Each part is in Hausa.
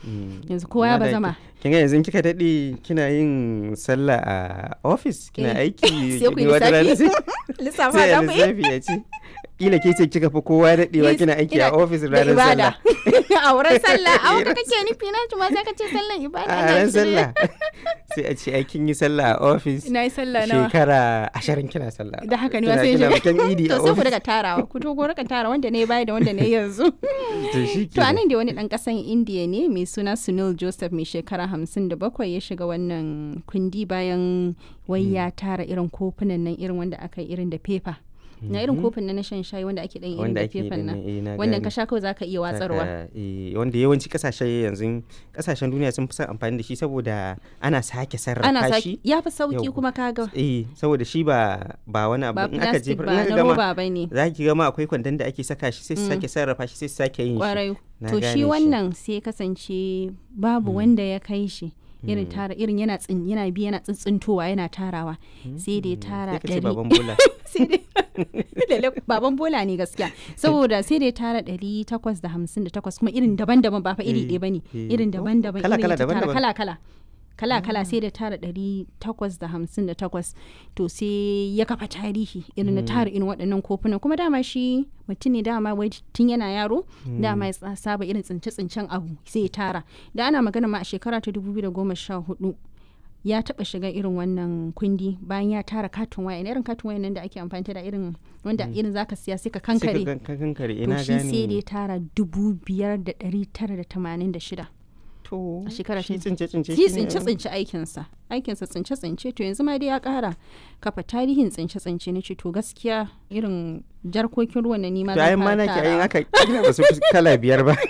yanzu kowa ya Amma da bazama ki- kin ga yanzu kika daɗe kina yin sallah a office kina Eh, aiki sai ku yi wata rana lissafi. sai- lissafa sai da a mu yi lissafi ya ce kila ke ce kika fi kowa daɗewa Yes, kina aiki a ina- office da ranar ibada sallah a wurin sallah a wanda kake nufi na ma sai ka ce sallan ibada a ina ran shirye. sallah sai a ce ai kin yi sallah a office na yi sallah nawa shekara ashirin kina sallah da haka ne Kina- wasu kina yin bikin idi to a sai ku office daga tarawa ku to ku rika tara wanda ne baya da wanda ne yanzu to shi to anan da wani dan kasan indiya ne mai suna sunil joseph mai shekara hamsin da bakwai ya shiga wannan kundi bayan wai ya tara irin kofunan nan irin wanda aka yi irin da fefa na irin kofin nan na shan shayi wanda ake dan irin wanda da ake fefan nan eh, na wannan gane. ka sha kawai zaka iya watsarwa Saka, eh, wanda yawanci kasashe yanzu kasashen duniya sun fi son amfani da shi saboda ana sake ana sarrafa saki shi ya fi sauki Yau. kuma kaga eh saboda shi ba ba wani abu ba in aka plastic jefar ba in na aka gama roba ba ne za ki gama akwai kwandon da ake saka shi sai su sake sarrafa shi sai su sake yin shi kwarai Na to gane shi shi. wannan sai ya kasance babu wanda ya kai shi irin tara irin yana tsin yana bi yana tsintsintowa yana tarawa sai da ya tara sai ka ce ɗari baban bola sai dai Lalle baban bola ne gaskiya saboda sai da ya tara ɗari takwas da hamsin da takwas kuma irin daban-daban ba fa iri Eh, ɗaya bane eh. irin daban-daban Kala- irin kala, ya tara daban-daban. kala-kala kala-kala sai da tara ɗari takwas da hamsin da takwas to sai ya kafa tarihi irin na tara irin waɗannan kofunan kuma dama shi mutum ne dama wai tun yana yaro dama ya tsa- saba irin tsince-tsincen abu sai ya tara da ana magana ma a shekara ta 2014 ya taba shiga irin wannan kundi bayan ya tara katon waya irin katon waya nan da ake amfani da irin wanda irin zaka siya sai ka sai ka kankare gan- ka kankare to ina shi sai da ya gane tara dubu biyar da ɗari tara da tamanin da shida to a shekara shi ta- tsince tsince shi shine- tsince tsince aikinsa aikinsa tsince tsince to yanzu ma dai ya kara kafa tarihin tsince tsince na ce to gaskiya irin jarkokin ruwan na nima to zan ayin fara mana ki ayin tarawa. aka kila ba su fi kala biyar ba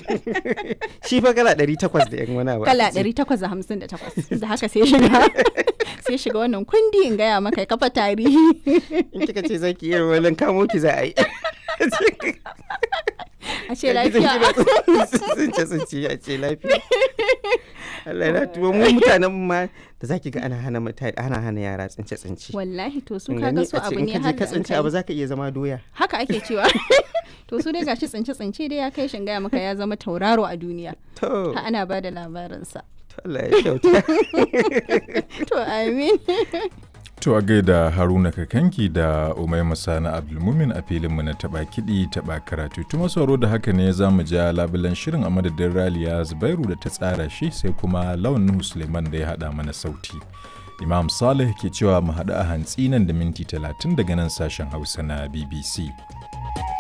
shi fa kala ɗari takwas da yan wani abu kala aka ce. 858 da haka sai shiga sai shiga wannan kundi in gaya maka ya kafa tarihi in kika ce zaki iya wani kamo ki za a yi a ce lafiya tsince tsince a ce lafiya Allah na tuwo mu mutanen mu ma da zaki ga ana hana mutane ana hana yara tsince tsince wallahi to su Kin kaga gani? su A ce abu in ne ka je har ka da an tsince kai. abu zaka iya zama doya haka ake cewa to su dai gashi tsince tsince dai ya kai shin gaya maka ya zama tauraro a duniya to ha ana ba da labarinsa to Allah ya kyauta to amin To a gaida Haruna Kakanki da Umaima Sani Abdulmumin a filinmu na taɓa kiɗi taɓa karatu. Tuma sauro da haka ne za mu ja labulan shirin a madadin Raliya Zubairu da ta tsara shi sai kuma Lawan Nuhu Suleiman da ya haɗa mana sauti. Imam Saleh ke cewa mu haɗu a hantsi nan da minti talatin daga nan sashen Hausa na BBC.